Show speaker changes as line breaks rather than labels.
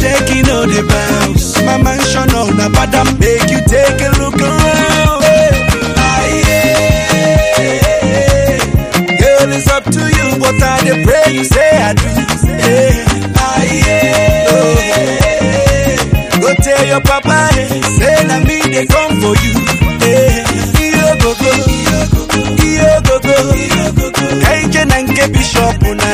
shaking all the bounce. My mansion on a badam make you take a look around. Aye, yeah. Girl, it's up to you, but I dey pray you say I do. Yeah. Aye, yeah. Oh, Go tell your papa, eh, say na me they come for you. Eh, iyo go go, iyo go go. Kenje na nke bishop na